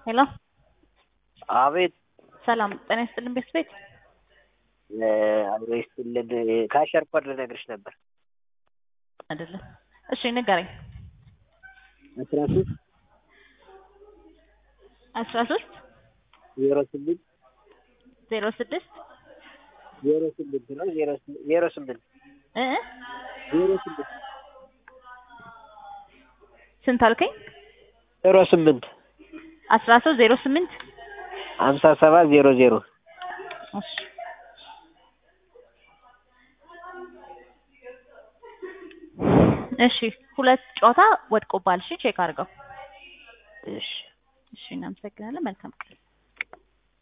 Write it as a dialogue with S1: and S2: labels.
S1: ሄሎ
S2: አቤት
S1: ሰላም ጤና ይስጥልን ቤት ቤት
S2: አብሮ ይስጥልን። ከአሸር ኮድ ልነግርሽ ነበር።
S1: አይደለም። እሺ ንገረኝ።
S2: አስራ ሶስት
S1: አስራ ሶስት
S2: ዜሮ ስምንት
S1: ዜሮ ስድስት
S2: ዜሮ ስምንት ነው ዜሮ ስምንት ዜሮ ስምንት
S1: እ
S2: ዜሮ ስምንት
S1: ስንት አልከኝ?
S2: ዜሮ ስምንት
S1: አስራ ሶስት ዜሮ ስምንት
S2: ሀምሳ ሰባት ዜሮ ዜሮ
S1: እሺ እሺ ሁለት ጨዋታ ወድቆባል። እሺ ቼክ አድርገው።
S2: እሺ
S1: እሺ እናመሰግናለን። መልካም ቀን